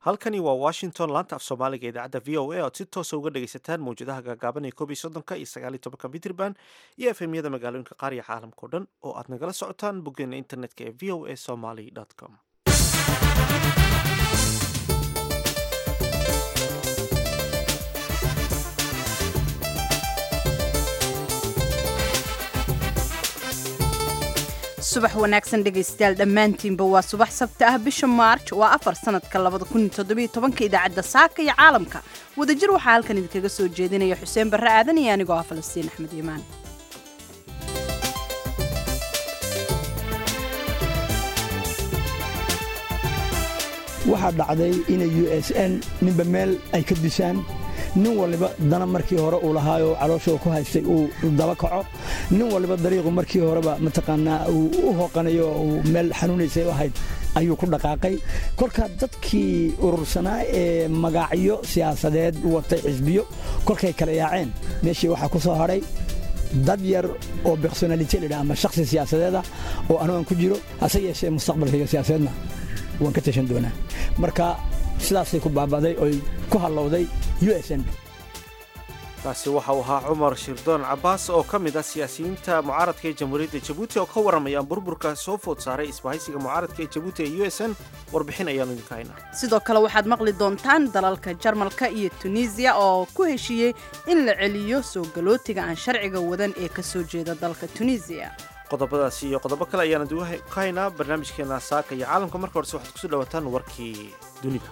halkani waa washington laanta af soomaaliga idaacadda v o a oad si toosa uga dhegaysataan mawjadaha gaagaaban ee koob iyo soddonka iyo sagaal iyo tobanka mitrban iyo efemyada magaalooyinka qaar iyo caalamka o dhan oo aad nagala socotaan boggeena internetka ee v o a somaly com subax wanaagsan dhegaystayaal dhammaantiinba waa subax sabti ah bisha maarj waa afar sanadka labada kun iyo toddobiyo tobanka idaacadda saaka iyo caalamka wadajir waxaa halkan idinkaga soo jeedinaya xuseen barre aadan iyo anigoo ah falastiin axmed iimaan waxaa dhacday inay u s n ninba meel ay ka disaan nin waliba dana markii hore uu lahaayoo calooshoo ku haystay uu daba kaco nin waliba dariiqu markii horeba mataqaanaa uu u hooqanayo uu meel xanuunaysay u ahayd ayuu ku dhaqaaqay kolka dadkii urursanaa ee magacyo siyaasadeed watay xisbiyo kolkay kala yaaceen meeshii waxaa ku soo hadhay dad yar oo bersonalite ladha ama shakhsi siyaasadeeda oo anugan ku jiro hase yeeshee mustaqbalkayga siyaasadeedna waan ka tashan doonaa marka sidaasay ku baaba'day oy ku hallowday u s n kaasi waxa uu ahaa cumar shirdoon cabbaas oo ka mid ah siyaasiyiinta mucaaradka ee jamhuuriyadda jabuuti oo ka warramayaan burburka soo food saaray isbahaysiga mucaaradka ee jabuuti ee u s n warbixin ayaanu idinka haynaa sidoo kale waxaad maqli doontaan dalalka jarmalka iyo tunisiya oo ku heshiiyey in la celiyo soo galootiga aan sharciga wadan ee ka soo jeeda dalka tunisiya qodobadaasi iyo qodobo kale ayaana dib ka haynaa barnaamijkeena saaka iyo caalamka marka horese waxaad kusoo dhawaataan warkii dunida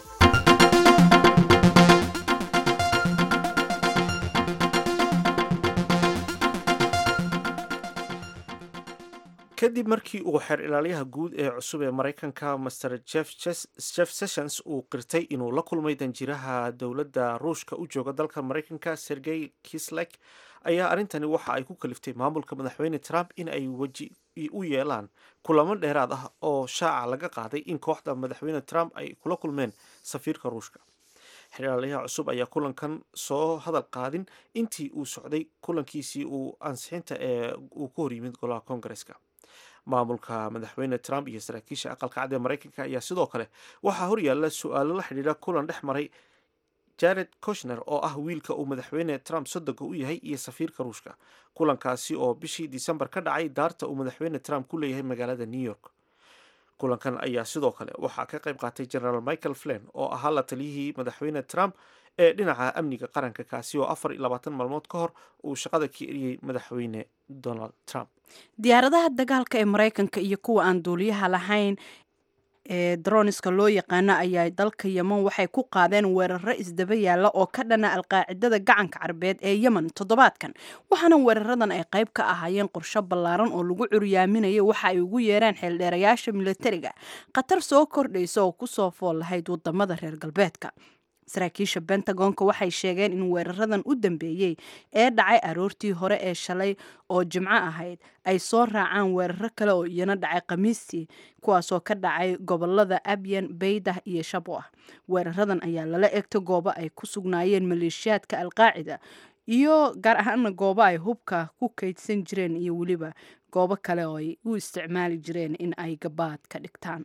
kadib markii uu xeer ilaaliyaha guud ee cusub ee maraykanka master jeff sessions uu qirtay inuu la kulmay danjiraha dowladda ruushka u jooga dalka maraykanka sergey kislek ayaa arrintani waxa ay ku kaliftay maamulka madaxweyne trump in ay weji u yeelaan kulamo dheeraad ah oo shaaca laga qaaday in kooxda madaxweyne trump ay kula kulmeen safiirka ruushka xeerlaaliyaha cusub ayaa kulankan soo hadal qaadin intii uu socday kulankiisii uu ansixinta ee uu ku horyimid golaha koongareska maamulka madaxweyne trump iyo saraakiisha aqalka cad ee maraykanka ayaa sidoo kale waxaa horyaalla su-aalo la xidhiidha kulan dhex maray jared koshner oo ah wiilka uu madaxweyne trump soddonka u yahay iyo safiirka ruushka kulankaasi oo bishii disembar ka dhacay daarta uu madaxweyne trump ku leeyahay magaalada new york kulankan ayaa sidoo kale waxaa ka qayb qaatay generaal michael flen oo ahaa la taliyihii madaxweyne trump ee dhinaca amniga qaranka kaasi oo afar iyo labaatan maalmood ka hor uu shaqada ka eriyey madaxweyne donald trump diyaaradaha dagaalka ee maraykanka iyo kuwa aan duuliyaha lahayn ee droniska loo yaqaano ayaa dalka yemen waxay ku qaadeen weeraro isdaba yaalla oo ka dhana alqaacidada gacanka carbeed ee yemen toddobaadkan waxaana weeraradan ay qayb ka ahaayeen qorsho ballaaran oo lagu curyaaminayo waxa ay ugu yeereen xeeldheerayaasha militariga khatar soo kordhaysa oo kusoo fool lahayd wadamada reer galbeedka saraakiisha bentagonka waxay sheegeen in weeraradan u dambeeyey ee dhacay aroortii hore ee shalay oo jimco ahayd ay soo raacaan weeraro kale oo iyana dhacay khamiistii kuwaasoo ka dhacay gobolada abyan baydah iyo shabo ah weeraradan ayaa lala egta goobo ay ku sugnaayeen maleeshiyaadka alqaacida iyo gaar ahaana goobo ay hubka ku kaydsan jireen iyo weliba goobo kale oo ay u isticmaali jireen in ay gabaad ka dhigtaan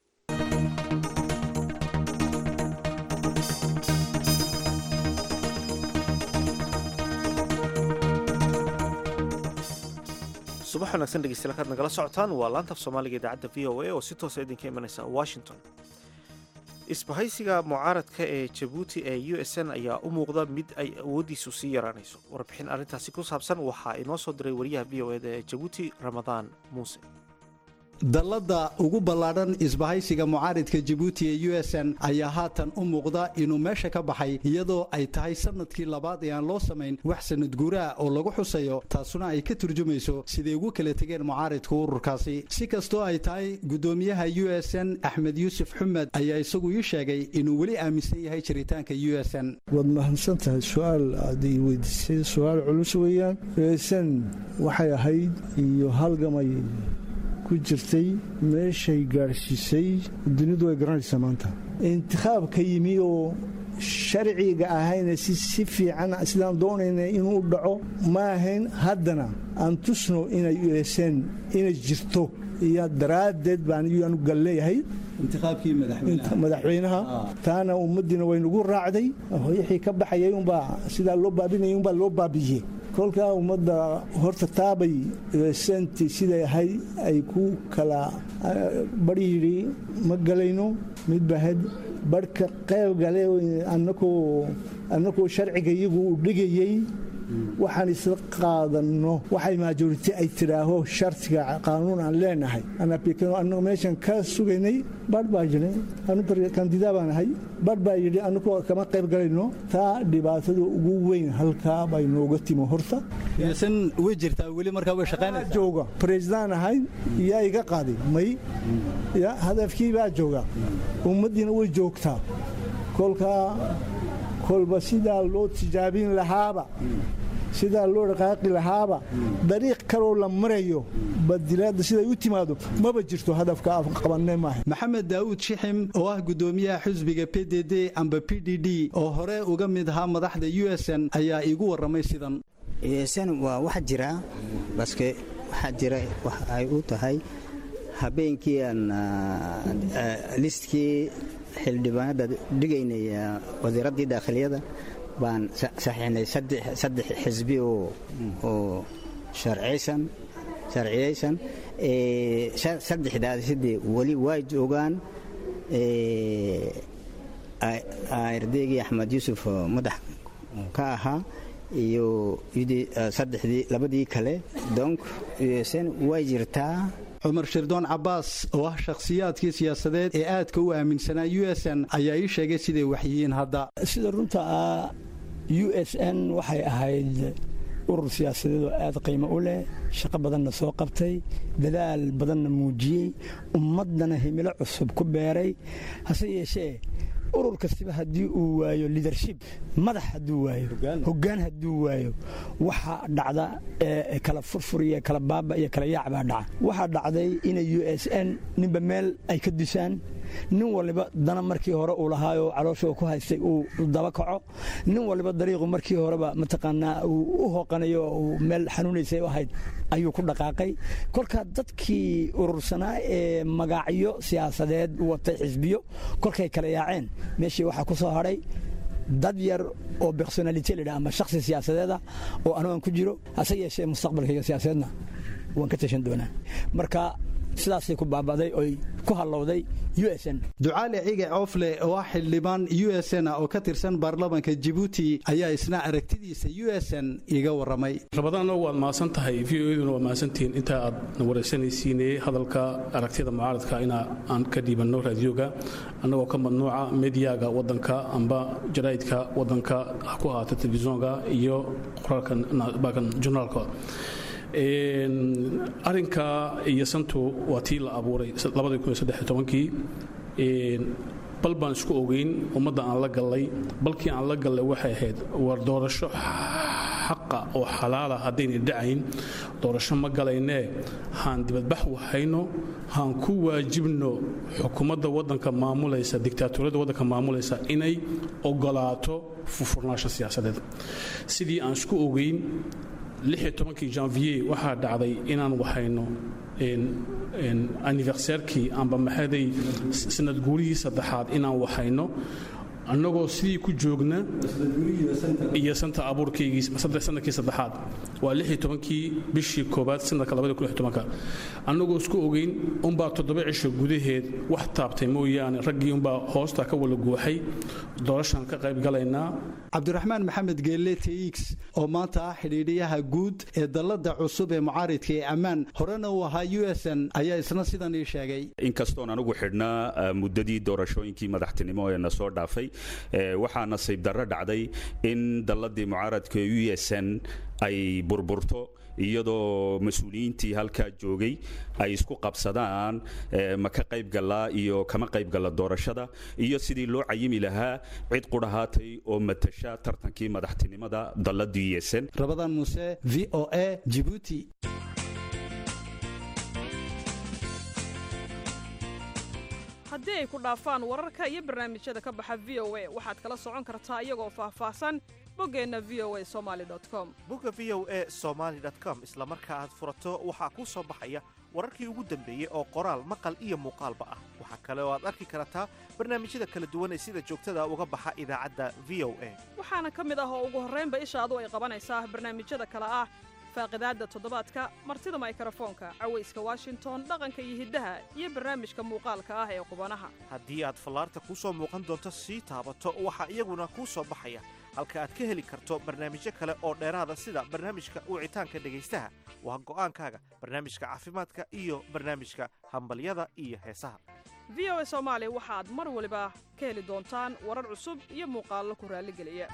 subax wanaagsan dhegeystayaal kaad nagala socotaan waa laanta af soomaaliga idaacadda v o a oo si toosa idinka imanaysa washington isbahaysiga mucaaradka ee jabuuti ee u s n ayaa u muuqda mid ay awooddiisu sii yaraanayso warbixin arrintaasi ku saabsan waxaa inoo soo diray wariyaha v o eda ee jabuuti ramadaan muuse dallada ugu ballaadhan isbahaysiga mucaaridka jabuuti ee u s n ayaa haatan u muuqda inuu meesha ka baxay iyadoo ay tahay sanadkii labaad ee aan loo samayn wax sanad guuraha oo lagu xusayo taasuna ay ka turjumayso siday ugu kala tegeen mucaaridka ururkaasi si kastoo ay tahay guddoomiyaha u s n axmed yuusuf xumed ayaa isagu ii sheegay inuu weli aaminsan yahay jiritaanka u s n waad mahadsan tahay su-aal aad ii weydiisay su-aal culus weeyaan u s n waxay ahayd iyo halgamay ku jirtay meeshay gaadhsiisay dunidu way garanaysaa maanta intikhaab ka yimi oo sharciga ahayna si fiican sidaan doonayna inuu dhaco ma ahayn haddana aan tusno inay ueseen inay jirto iyo daraaddeed baan iyanu galleeyahay madaxweynaha taana ummaddiina waynugu raacday wixii ka baxayay umbaa sidaa loo baabinayay umbaa loo baabiyey kolkaa ummadda horta taabay senti siday ahay ay ku kala bari yidhi ma galayno mid bahed barhka qayb gale annakoo sharciga iyagu u dhigayey waxaan isla qaadanno waxay maajoriti ay tidhaaho shartiga qaanuun aan leenahay annagu meeshan ka sugaynay barh baa jiray kandidaa baan ahay barh baa yidhi annagoo kama qayb galayno taa dhibaatada ugu weyn halkaa bay nooga timo horta way jirtaa weli markaa way shaqaynaysaa jooga president ahay yaa iga qaaday may ya hadafkii baa jooga ummaddiina way joogtaa kolkaa kolba sidaa loo tijaabin lahaaba sidaa loo dhaqaaqi lahaaba dariiq kaloo la marayo badilaadda siday u timaado maba jirto hadafka qabanne maaha maxamed daawud shixim oo ah gudoomiyaha xusbiga p d d amba p d d oo hore uga mid ahaa madaxda u s n ayaa iigu warramay sidan usn waa wax jira baske waxaa jira wax ay u tahay habeenkii aan listkii xildhibaanada dhigaynay wasiiraddii daakhiliyada baan saxiixnay saddex xisbi oo sharciyaysan sharciyaysan saddexdaasi sidee weli waa joogaan ardaygii axmed yuusuf madax ka ahaa iyo saddexdii labadii kale donc usn way jirtaa cumar shirdoon cabbaas oo ah shakhsiyaadkii siyaasadeed ee aadka u aaminsanaa u s n ayaa ii sheegay siday waxyihiin hadda sida runta ah u s n waxay ahayd urur siyaasadeed oo aad qiimo u leh shaqo badanna soo qabtay dadaal badanna muujiyey ummaddana himilo cusub ku beeray hase yeeshee urur kastiba haddii uu waayo liadership madax hadduu waayo hoggaan hadduu waayo waxa dhacda kala furfur iyo kala baaba iyo kala yaac baa dhaca waxaa dhacday inay u s n ninba meel ay ka dusaan nin waliba dana markii hore uu lahaayoo caloosha ku haystay uu daba kaco nin waliba dariiqu markii horeba mataqaanaa uu u hooqanayo uu meel xanuunaysay u ahayd ayuu ku dhaqaaqay kolkaa dadkii urursanaa ee magacyo siyaasadeed watay xisbiyo kolkay kala yaaceen meeshii waxaa ku soo hadhay dad yar oo bersonalite ladha ama shaksi siyaasadeeda oo anugan ku jiro hase yeeshee mustaqbalkayga siyaasadeedna waan ka tashan doonaa marka sidaasay ku baaba'day oy ku hallowday u s n ducaale cige coofle oo ah xildhibaan u s n oo ka tirsan baarlamanka jibuuti ayaa isna aragtidiisa u s n iga warramay rabadaanna waad mahadsan tahay v o eduna waad mahadsantihiin intaa aad na waraysanaysiinee hadalka aragtida mucaaradka inaa aan ka dhiibanno raadiyoga annagoo ka madnuuca mediyaga waddanka amba jaraa'idka waddanka ha ku ahaata telefisonka iyo qoraalkan journaalka arinka iyo santu waa tii la abuuray kii bal baan isku ogeyn ummadda aan la gallay balkii aan la gallay waxay ahayd war doorasho xaqa oo xalaala haddayna dhacayn doorasho ma galaynee haan dibadbax wahayno haan ku waajibno xukuumadda waddanka maamulaysa diktaatoriyadda waddanka maamulaysa inay ogolaato furfurnaasho siyaasadeed sidii aan isku ogeyn kii janvier waxaa dhacday inaan wahayno aniversairkii amba maxaday sanad guurihii saddexaad inaan wahayno annagoo sidii ku joogna iyo santa abuurkaygii sanadkii saddexaad waa kii bishii koobaad sanadka annagoo isku ogeyn unbaa toddoba cisho gudaheed wax taabtay mooyaane raggii unbaa hoosta ka wala guuxay doorashaan ka qayb galaynaa cabdiraxmaan maxamed geelle tx oo maanta ah xidhiidhiyaha guud ee dallada cusub ee mucaaridka ee ammaan horena uu ahaa u s n ayaa isna sidan ii sheegay inkastoon anigu xidhnaa muddadii doorashooyinkii madaxtinimo ee na soo dhaafay waxaa nasiib darro dhacday in dalladii mucaaradka u s n ay burburto iyadoo mas-uuliyiintii halkaa joogay ay isku qabsadaan ma ka qayb gallaa iyo kama qayb galla doorashada iyo sidii loo cayimi lahaa cid qudhahaatay oo matasha tartankii madaxtinimada dalladii u s n rabadaan muuse v o a jibuuti haddii ay ku dhaafaan wararka iyo barnaamijyada ka baxa v o a waxaad kala socon kartaa iyagoo faahfaahsan boggeenna v o a somaali com bogga v o e somaali com isla marka aad furato waxaa kuu soo baxaya wararkii ugu dambeeyey oo qoraal maqal iyo muuqaalba ah waxaa kale oo aad arki kartaa barnaamijyada kala duwan ee sida joogtada uga baxa idaacadda v o a waxaana ka mid ah oo ugu horraynba ishaadu ay qabanaysaa barnaamijyada kale ah faaqidaadda toddobaadka martida maykarafoonka cawayska washington dhaqanka iyo hiddaha iyo barnaamijka muuqaalka ah ee qubanaha haddii aad fallaarta kuu soo muuqan doonto sii taabato waxaa iyaguna kuu soo baxaya halka aad ka heli karto barnaamijyo kale oo dheeraada sida barnaamijka wicitaanka dhegaystaha waa go'aankaaga barnaamijka caafimaadka iyo barnaamijka hambalyada iyo heesaha v o a soomaali waxaad mar waliba ka heli doontaan warar cusub iyo muuqaallo ku raalligeliya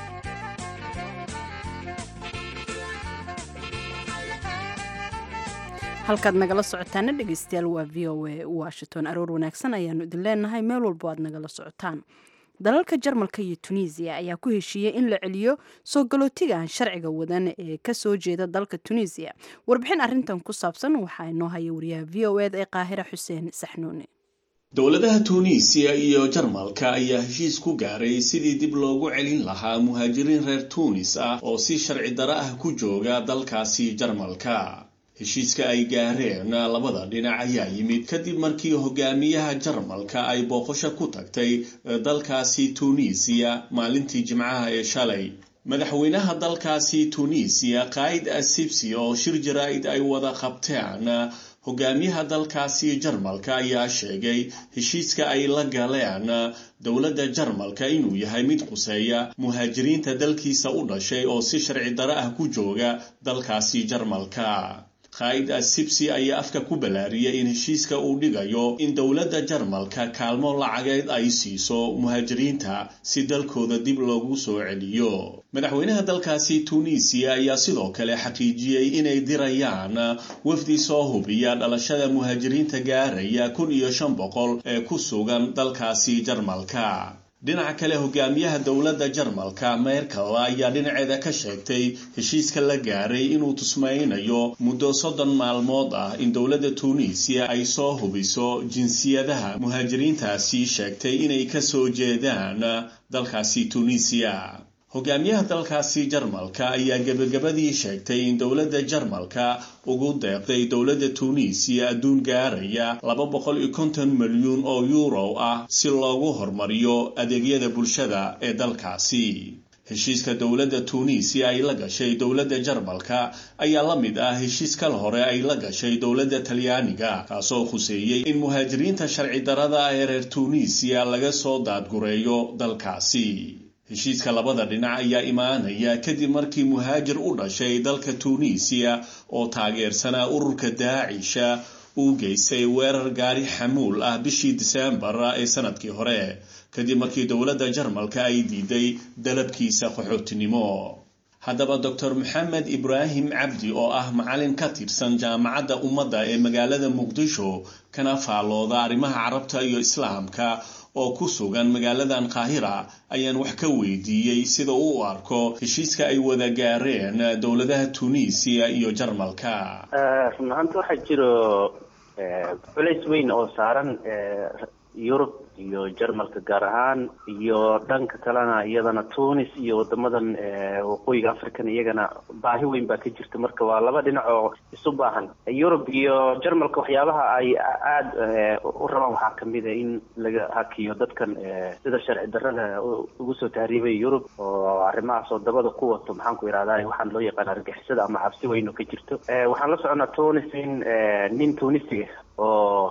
halkaad nagala socotaana dhegeystayaal waa v o a washington aroor wanaagsan ayaanu idin leenahay meel walbo aad nagala socotaan dalalka jarmalka iyo tunisiya ayaa ku heshiiyey in la celiyo soo galootiga aan sharciga wadan ee kasoo jeeda dalka tunisiya warbixin arintan ku saabsan waxaa inoo haya wariyaha v o ed ee qaahira xuseen saxnuuni dowladaha tuuniisiya iyo jarmalka ayaa heshiis ku gaaray sidii dib loogu celin lahaa muhaajiriin reer tuunis ah oo si sharci daro ah ku jooga dalkaasi jarmalka heshiiska ay gaareen labada dhinac ayaa yimid kadib markii hogaamiyaha jarmalka ay booqasho ku tagtay dalkaasi tuuniisiya maalintii jimcaha ee shalay madaxweynaha dalkaasi tuuniisiya qaa'id asibsi oo shir jaraa'id ay wada qabteen hogaamiyaha dalkaasi jarmalka ayaa sheegay heshiiska ay la galeen dowladda jarmalka inuu yahay mid quseeya muhaajiriinta dalkiisa u dhashay oo si sharci daro ah ku jooga dalkaasi jarmalka qaa'id asibsi ayaa afka ku ballaariyay in heshiiska uu dhigayo in dowladda jarmalka kaalmo lacageed ay siiso muhaajiriinta si dalkooda dib loogu soo celiyo madaxweynaha dalkaasi tuuniisiya ayaa sidoo kale xaqiijiyey inay dirayaan wafdi soo hubiya dhalashada muhaajiriinta gaaraya kun iyo shan boqol ee ku sugan dalkaasi jarmalka dhinaca kale hogaamiyaha dowladda jarmalka merkel ayaa dhinaceeda ka sheegtay heshiiska la gaaray inuu tusmaynayo muddo soddon maalmood ah in dowladda tuuniisiya ay soo hubiso jinsiyadaha muhaajiriintaasi sheegtay inay ka soo jeedaan dalkaasi tuuniisiya hogaamiyaha dalkaasi jarmalka ayaa gebagabadii sheegtay in dowladda jarmalka ugu deeqday dowladda tuuniisiya adduun gaaraya laba boqol iyo konton milyuun oo yuuro ah si loogu hormariyo adeegyada bulshada ee dalkaasi heshiiska dowladda tuuniisiya ay la gashay dowladda jarmalka ayaa la mid ah heshiis kal hore ay la gashay dowladda talyaaniga kaasoo khuseeyey in muhaajiriinta sharci darada ee reer tuuniisiya laga soo daadgureeyo dalkaasi heshiiska labada dhinac ayaa imaanaya kadib markii muhaajir u dhashay dalka tuuniisiya oo taageersanaa ururka daacisha uu geystay weerar gaari xamuul ah bishii diseembar ee sanadkii hore kadib markii dowladda jarmalka ay diiday dalabkiisa qaxootinimo haddaba doctor maxamed ibraahim cabdi oo ah macalin ka tirsan jaamacadda ummadda ee magaalada muqdisho kana faallooda arrimaha carabta iyo islaamka oo ku sugan magaaladan qaahira ayaan wax ka weydiiyey sida uu u arko heshiiska ay wada gaareen dowladaha tunisiya iyo jarmalka run ahaanta waxaa jiro culays weyn oo saaran yurub iyo jarmalka gaar ahaan iyo dhanka kalena iyadana tunis iyo wadamadan waqooyiga african iyagana baahi weyn baa ka jirta marka waa laba dhinac oo isu baahan yurub iyo jarmalka waxyaabaha ay aada u rabaan waxaa kamid a in laga hakiyo dadkan sida sharci darada ugu soo tahriibay yurub oo arrimahaas oo dabada ku wato maxaan ku ihahda waxaan loo yaqaan argixisada ama cabsi weyn oo ka jirto waxaan la soconaa tunis in nin tunisiga oo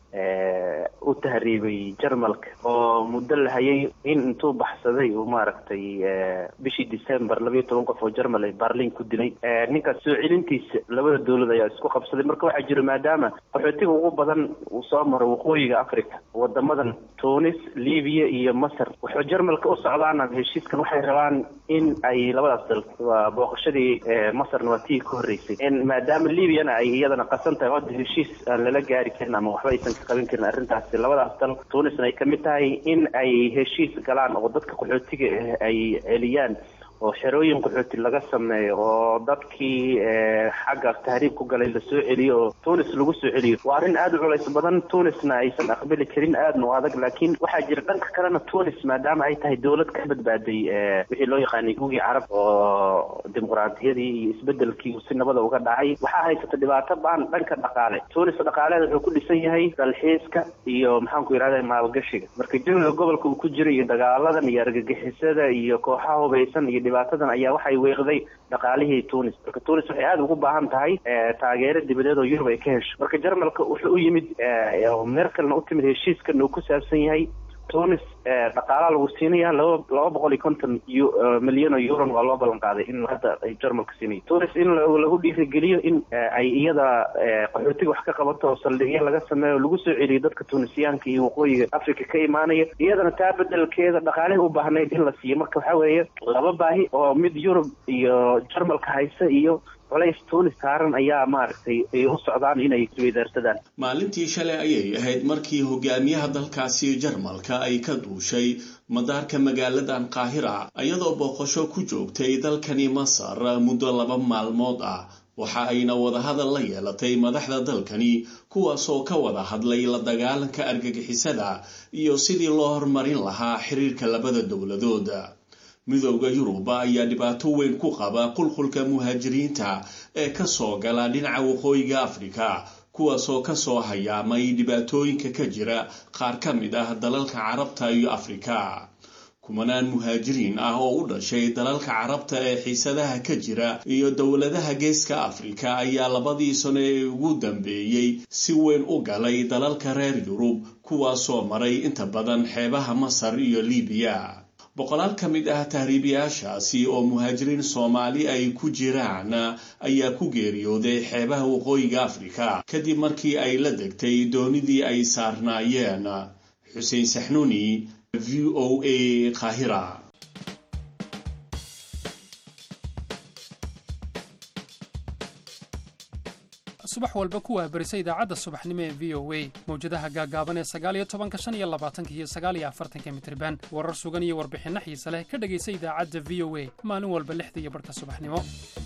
u tahriibay jarmalka oo muddo la hayay in intuu baxsaday uu maaragtay bishii december labayo toban qof oo jarmal ay barlin ku dilay ninkaas soo celintiisa labada dowlad ayaa isku qabsaday marka waxaa jiro maadaama qaxootiga ugu badan uu soo maro waqooyiga africa wadamadan tunis libiya iyo masar wuxuu jarmalka u socdaana heshiiskan waxay rabaan in ay labadaas dal waa booqashadii masarna waa tii ka horreysay maadaama libyana ay iyadana qasan tahay hadda heshiis aan lala gaari karin ama waxba aysan ka qaban karin arrintaasi labadaas dal tunisna ay kamid tahay in ay heshiis galaan oo dadka qaxootiga ay celiyaan oo xerooyin qaxooti laga sameeyo oo dadkii xaggaas tahriib ku galay lasoo celiyo oo tunis lagu soo celiyo waa arrin aada u culays badan tunisna aysan aqbali karin aadna u adag laakiin waxaa jira dhanka kalena tunis maadaama ay tahay dowlad ka badbaaday wixii loo yaqaanay gugii carab oo dimuqraadiyadii iyo isbedelkii si nabada uga dhacay waxaa haysata dhibaato baan dhanka dhaqaale tunis dhaqaaleeda wuxuu ku dhisan yahay dalxiiska iyo maxaanku yidhahda maalgashiga marka jawiga gobolka uu ku jira iyo dagaaladan iyo argagixisada iyo kooxaha hubaysan iyo dhibaatadan ayaa waxay weeqday dhaqaalihii tunis marka tunis waxay aada ugu baahan tahay taageero dibadeed oo yurub ay ka hesho marka jarmalka wuxuu u yimid merkelna u timid heshiiskan uu ku saabsan yahay tunis dhaqaalaha lagu siinaya laba laba boqol iyo konton milyan oo euron waa loo ballan qaaday in hadda ay jarmalka siinayo tunis in lagu dhiirigeliyo in ay iyada qaxootiga wax ka qabato oo saldhigyo laga sameeyo lagu soo celiyo dadka tunisiyaanka iyo waqooyiga africa ka imaanaya iyadana taa bedelkeeda dhaqaalihii u baahnayd in la siiyo marka waxaa weeye laba baahi oo mid yurub iyo jarmalka haysa iyo culays tunis saaran ayaa maaragtay ay u socdaan inay isweydaarsadaan maalintii shalay ayay ahayd markii hogaamiyaha dalkaasi jarmalka ay ka duushay madaarka magaaladan qaahira iyadoo booqasho ku joogtay dalkani masar muddo laba maalmood ah waxa ayna wadahadal la yeelatay madaxda dalkani kuwaasoo ka wada hadlay la dagaalanka argagixisada iyo sidii loo horumarin lahaa xiriirka labada dowladood midooda yuruba ayaa dhibaato weyn ku qaba qulqulka muhaajiriinta ee kasoo gala dhinaca waqooyiga afrika kuwaasoo kasoo hayaamay dhibaatooyinka ka jira qaar ka mid ah dalalka carabta iyo afrika kumanaan muhaajiriin ah oo u dhashay dalalka carabta ee xiisadaha ka jira iyo dowladaha geeska afrika ayaa labadii sano ee ugu dambeeyey si weyn u galay dalalka reer yurub kuwaasoo maray inta badan xeebaha masar iyo libiya boqolaal ka mid ah tahriibayaashaasi oo muhaajiriin soomaali ay ku jiraan ayaa ku geeriyooday xeebaha waqooyiga afrika kadib markii ay la degtay doonidii ay saarnaayeen xuseen saxnuuni v o a qaahira subax walba ku waabarisa idaacadda subaxnimo ee v o a mawjadaha gaagaaban ee sagaaliyo tobanka shan iyo labaatanka iyo sagaaliyo afartanka mitriban warar sugan iyo warbixinno xiise leh ka dhegaysa idaacadda v o a maalin walba lixda iyo barhka subaxnimo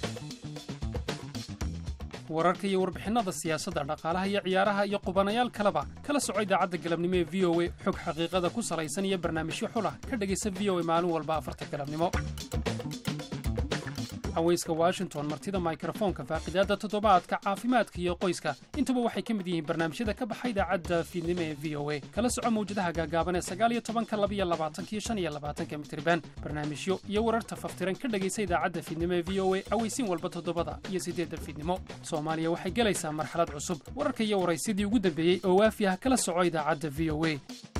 wararka iyo warbixinada siyaasadda dhaqaalaha iyo ciyaaraha iyo qubanayaal kaleba kala soco idaacadda galabnimo ee v o a xog xaqiiqada ku salaysan iyo barnaamijyo xulah ka dhegaysa v o a maalin walba afarta galabnimo haweyska washington martida mikrofoonka faaqidaadda toddobaadka caafimaadka iyo qoyska intuba waxay ka mid yihiin barnaamijyada ka baxa idaacadda fiidnimo ee v o a kala soco mawjadaha gaagaaban ee sagaaliyo tobanka labiyo labaatanka iyo shan iyo labaatanka mitriban barnaamijyo iyo wararta faftiran ka dhegaysa idaacadda fiidnimo ee v o a aweysiin walba toddobada iyo siddeedda fiidnimo soomaaliya waxay gelaysaa marxalad cusub wararka iyo waraysidii ugu dambeeyey oo waafi ah kala soco idaacadda v o a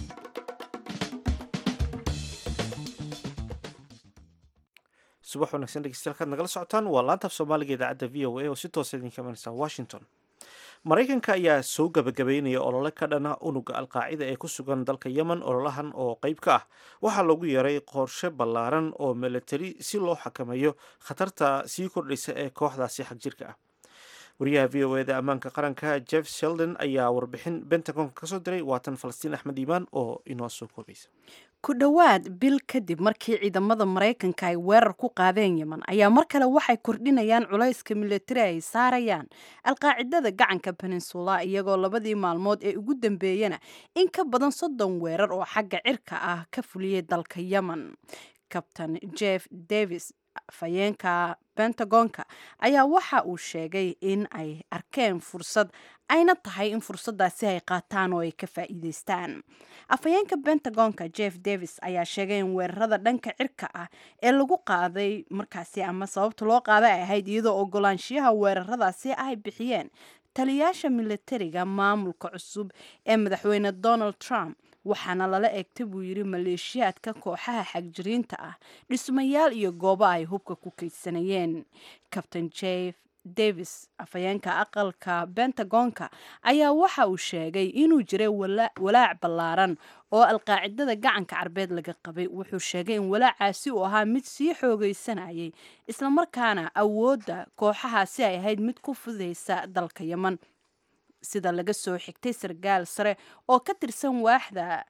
subax wanaagsan dhegeystayaal nagala socotaan waa laantaaf soomaaliga idaacadda v o a oo si toosa idinka imanaysa washington maraykanka ayaa soo gabagabeynaya olole ka dhana unuga alqaacida ee ku sugan dalka yemen ololahan oo qeyb ka ah waxaa lagu yaray qorshe ballaaran oo milatari si loo xakameeyo khatarta sii kordhaysa ee kooxdaasi xag jirka ah wariyaha v o eda ammaanka qaranka jeff sheldon ayaa warbixin bentagonka kasoo diray waatan falastiin axmed iimaan oo inoo soo koobaysa ku dhowaad bil kadib markii ciidamada maraykanka ay weerar ku qaadeen yemen ayaa mar kale waxay kordhinayaan culayska milatari ay saarayaan alqaacidada gacanka peninsula iyagoo labadii maalmood ee ugu dambeeyana in ka badan soddon weerar oo xagga cirka ah ka fuliyay dalka yemen kabtain jeff davis afhayeenka bentagonka ayaa waxa uu sheegay in ay arkeen fursad ayna tahay in fursadaasi ay qaataan oo ay ka faa'iideystaan afhayeenka bentagonka jeff davis ayaa sheegay in weerarada dhanka cirka ah ee lagu qaaday markaasi ama sababta loo qaaday ay ahayd iyadoo ogolaanshiyaha weeraradaasi ay bixiyeen taliyaasha milatariga maamulka cusub ee madaxweyne donald trump waxaana lala eegtay buu yidhi maleeshiyaadka kooxaha xagjiriinta ah dhismayaal iyo goobo ay hubka ku kaydsanayeen cabtain jeff davis afhayeenka aqalka bentagonka ayaa waxa uu sheegay inuu jiray walaac ballaaran oo alqaacidada gacanka carbeed laga qabay wuxuu sheegay in walaacaasi uu ahaa mid sii xoogaysanayay islamarkaana awoodda kooxahaasi ay ahayd mid ku fudaysa dalka yemen sida laga soo xigtay sarkaal sare oo ka tirsan waaxda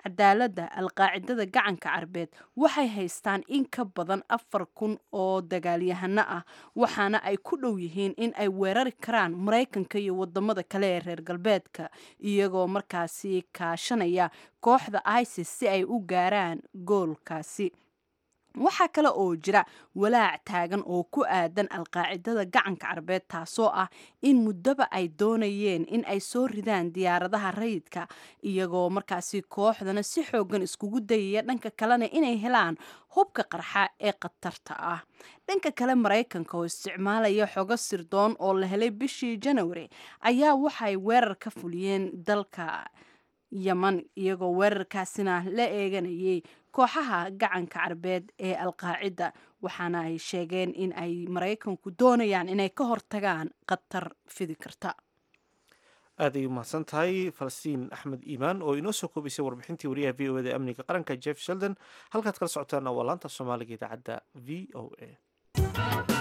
cadaaladda alqaacidada gacanka carbeed waxay haystaan in ka badan afar kun oo dagaalyahano ah waxaana ay ku dhow yihiin in ay weerari karaan maraykanka iyo wadamada kale ee reer galbeedka iyagoo markaasi kaashanaya kooxda isis si ay u gaaraan goolkaasi waxaa kale oo jira walaac taagan oo ku aadan alqaacidada gacanka carbeed taasoo ah in muddoba ay doonayeen in ay soo ridaan diyaaradaha rayidka iyagoo markaasi kooxdana si xoogan iskugu dayaya dhanka kalena inay helaan hubka qarxa ee khatarta ah dhanka kale maraykanka oo isticmaalaya xogo sirdoon oo la helay bishii janawari ayaa waxay weerar ka fuliyeen dalka yeman iyagoo weerarkaasina la eeganayay kooxaha gacanka carbeed ee alqaacida waxaana ay sheegeen in ay maraykanku doonayaan inay ka hortagaan khatar fidi karta aad ay umahadsan tahay falastiin axmed iimaan oo inoo soo koobaysay warbixintii wariyaha v o eda amniga qaranka jeff sheldon halkaad kala socotaana waa laanta soomaaliga idaacadda v o a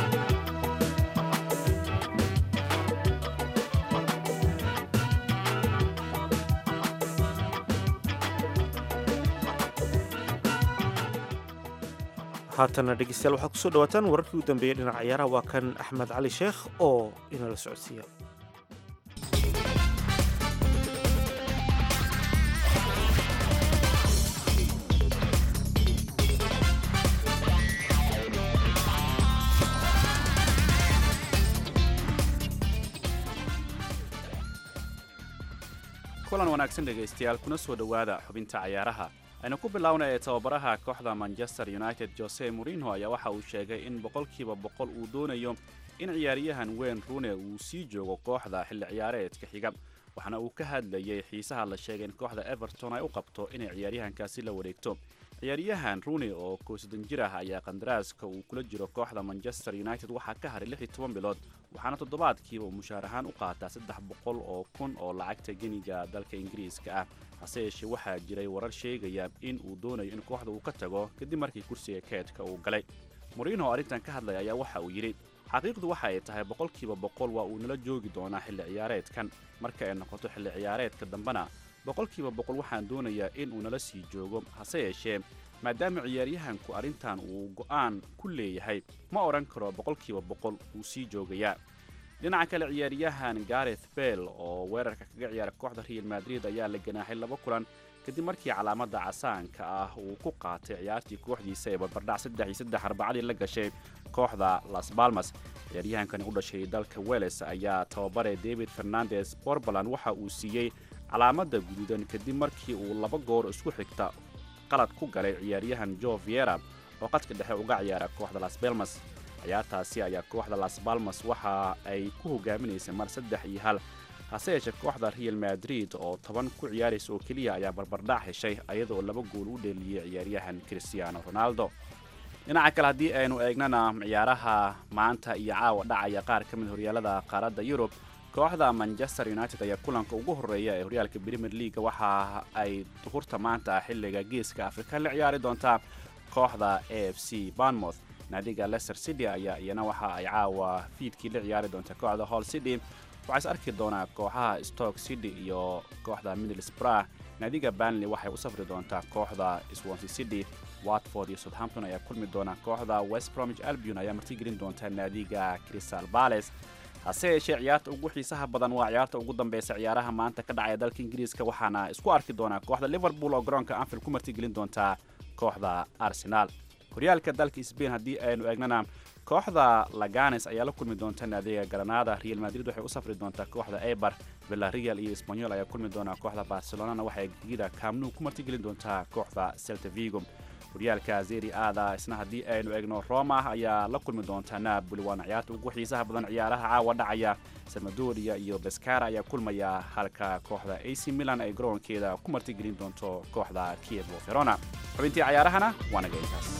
haatana dhegeystayaal waxaad kusoo dhawaataan wararkii u dambeeyey dhinaca ciyaaraha waa kan axmed cali sheekh oo inala socodsiiya kulan wanaagsan dhegaystayaal kuna soo dhowaada xubinta cayaaraha aynu ku bilownay ee tababaraha kooxda manchester united jose morinho ayaa waxa uu sheegay in boqolkiiba boqol uu doonayo in ciyaaryahan weyn rune uu sii joogo kooxda xilli ciyaareedka xiga waxaana uu ka hadlayay xiisaha la sheegay in kooxda everton ay u qabto inay ciyaaryahankaasi la wareegto ciyaaryahan rune oo koosadan jir ah ayaa qandaraaska uu kula jiro kooxda manchester united waxaa ka haray lix iyo toban bilood waxaana toddobaadkiiba uu mushaar ahaan u qaataa saddex boqol oo kun oo lacagta geniga dalka ingiriiska ah hase yeeshee waxaa jiray warar sheegaya in uu doonayo in kooxda uu ka tago kadib markii kursiga keedka uu galay moriinho arrintan ka hadlaya ayaa waxa uu yidhi xaqiiqdu waxa ay tahay boqolkiiba boqol waa uu nala joogi doonaa xilli ciyaareedkan marka ay noqoto xilli ciyaareedka dambena boqolkiiba boqol waxaan doonayaa in uu nala sii joogo hase yeeshee maadaama ciyaaryahanku arrintan uu go'aan ku leeyahay ma odhan karo boqolkiiba boqol wuu sii joogayaa dhinaca kale ciyaaryahan gareth bell oo weerarka kaga ciyaara kooxda real madrid ayaa la ganaaxay laba kulan kadib markii calaamada casaanka ah uu ku qaatay ciyaartii kooxdiisa ee barbardhac saddex iyo saddex arbacadii la gashay kooxda las balmas ciyaaryahankani u dhashay dalka weles ayaa tababare david fernandes borbaland waxa uu siiyey calaamada guduudan kadib markii uu laba goor isku xigta qalad ku galay ciyaaryahan jo viera oo qadka dhexe uga ciyaara kooxda las balmas ciyaartaasi ayaa kooxda las balmas waxa ay ku hogaaminaysay mar saddex iyo hal hase yeeshee kooxda real madrid oo toban ku ciyaaraysa oo keliya ayaa barbardhac heshay ayadoo laba gool u dheeliyey ciyaaryahan cristiano ronaldo dhinaca kale haddii aynu eegnana ciyaaraha maanta iyo caawa dhacaya qaar ka mid horyaalada qaaradda yurub kooxda manchester united ayaa kulanka ugu horreeya ee horyaalka premier leaga waxa ay duhurta maanta xilliga geeska afrika la ciyaari doontaa kooxda a f c banmouth naadiga leicester city ayaa iyana waxa ay caawa fiidkii la ciyaari doonta kooxda hall city waxaa is arki doonaa kooxaha stoke city iyo kooxda middlesbrough naadiga banley waxay u safri doontaa kooxda swansea city watford iyo southampton ayaa kulmi doona kooxda west bromwich albion ayaa martigelin doonta naadiga crystal palace hase yeeshee ciyaarta ugu xiisaha badan waa ciyaarta ugu dambeysa ciyaaraha maanta ka dhacaya dalka ingiriiska waxaana isku arki doonaa kooxda liverpool oo garoonka anfield ku martigelin doontaa kooxda arsenal horyaalka dalka sbain haddii aynu eegnana kooxda laganes ayaa la kulmi doonta naadiga granada real madrid waxay u safri doontaa kooxda eber villarreal iyo espanyol ayaa kulmi doonaa kooxda barcelonana waxay gegida camnu ku martigelin doontaa kooxda celta vigo horyaalka zeri aada isna haddii aynu eegno roma ayaa la kulmi doontaa napoli waana ciyaarta ugu xiisaha badan ciyaaraha caawa dhacaya salmadoria iyo beskara ayaa kulmaya halka kooxda ac milan ay garoonkeeda ku martigelin doonto kooxda kievo verona xubintii cayaarahana waa naga intaas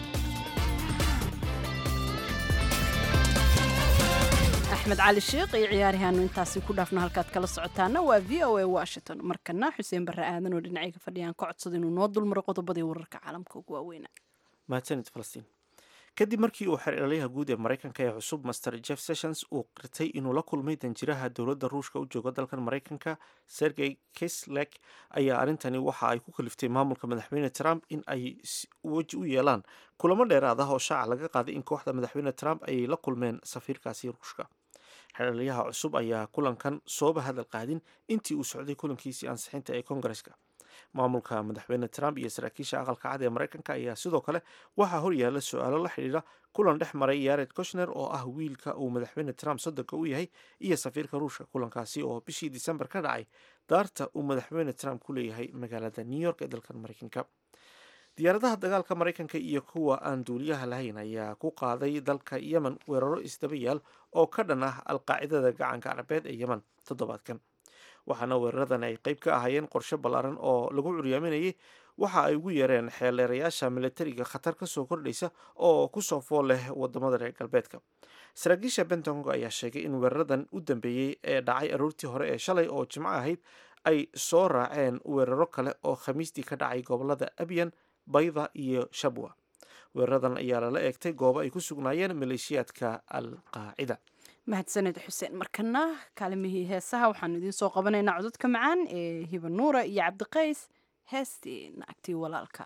axmed cali sheekh iyo ciyaarihaanu intaasi ku dhaafno halkaad kala socotaana waa v o a washington markana xuseen barre aadan oo dhinacayga fadhiyaan ka codsada inuu noo dulmaro qodobadii wararka caalamka ugu waaweyna mahadsanid falastiin kadib markii uu xer ilaaliyaha guud ee maraykanka ee cusub master jeff sessions uu qirtay inuu la kulmay danjiraha dowladda ruushka u jooga dalkan maraykanka sergey kislek ayaa arrintani waxa ay ku kaliftay maamulka madaxweyne trump in ay weji u yeelaan kulamo dheeraad ah oo shaaca laga qaaday in kooxda madaxweyne trump ay la kulmeen safiirkaasi ruushka xeraliyaha cusub ayaa kulankan sooba hadal qaadin intii uu socday kulankiisii ansixinta ee kongareska maamulka madaxweyne trump iyo saraakiisha aqalka cad ee maraykanka ayaa sidoo kale waxaa horyaala su-aalo la xidhiidha kulan dhex maray yared koshner oo ah wiilka uu madaxweyne trump soddonka u yahay iyo safiirka ruushka kulankaasi oo bishii disembar ka dhacay daarta uu madaxweyne trump ku leeyahay magaalada new york ee dalkan maraykanka diyaaradaha dagaalka maraykanka iyo kuwa aan duuliyaha lahayn ayaa ku qaaday dalka yemen weeraro isdaba yaal oo ka dhan ah alqaacidada gacanka carabeed ee yemen toddobaadkan waxaana weeraradan ay qeyb ka ahaayeen qorshe ballaaran oo lagu curyaaminayay waxa ay ugu yeereen xeeldheerayaasha militariga khatar kasoo kordhaysa oo kusoo fool leh wadamada reer galbeedka saraakiisha bentong ayaa sheegay in weeraradan u dambeeyey ee dhacay aroortii hore ee shalay oo jimco ahayd ay soo raaceen weeraro kale oo khamiistii ka dhacay gobolada abyan bayda iyo shabwa weeraradan ayaa lala eegtay goobo ay ku sugnaayeen maleeshiyaadka al qaacida mahadsaned xuseen markana kaalimihii heesaha waxaanu idiin soo qabanaynaa cododka macaan ee hiba nuura iyo cabdiqays heestii naagtii walaalka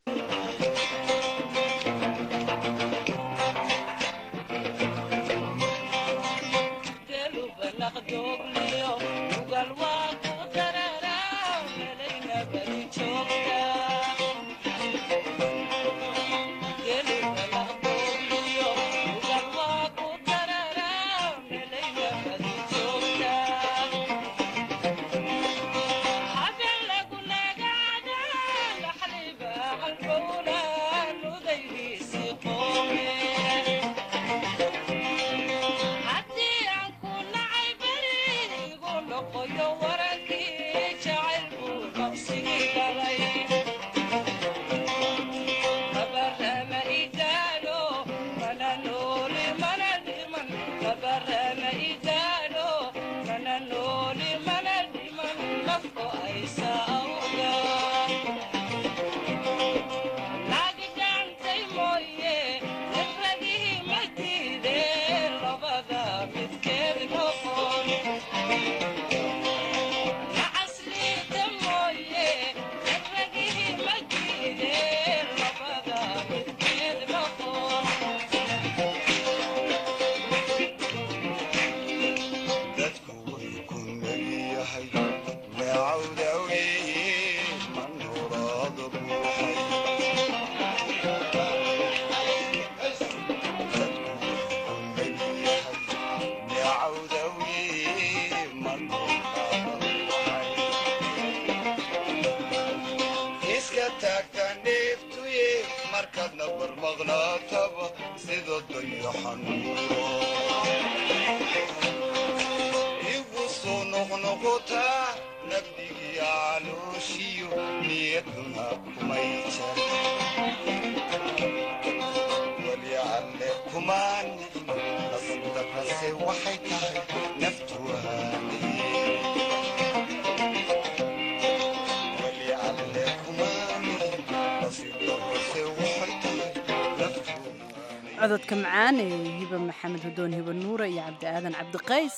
cododka macaan ee hiba maxamed hudoon hiba nuura iyo cabdi aadan cabdiqays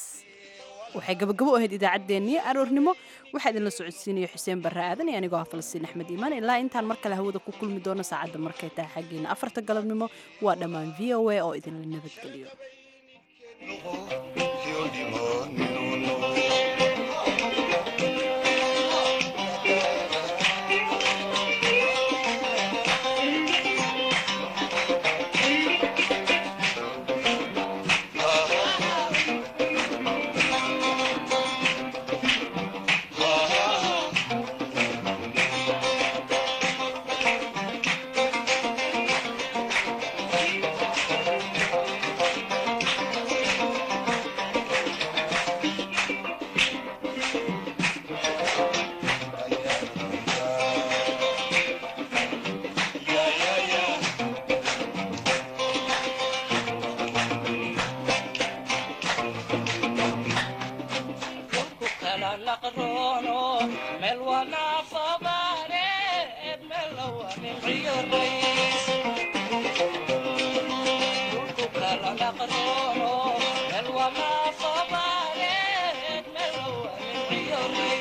waxay gabagabo u ahayd idaacaddeenii aroornimo waxaa idinla socodsiinaya xuseen barre aadan iyo anigoo ah falastiin axmed iimaan ilaa intaan mar kale hawada ku kulmi doono saacadda markay tahay xaggeena afarta galabnimo waa dhammaan v o a oo idinla nabadgeliyo Meel waa Thank you.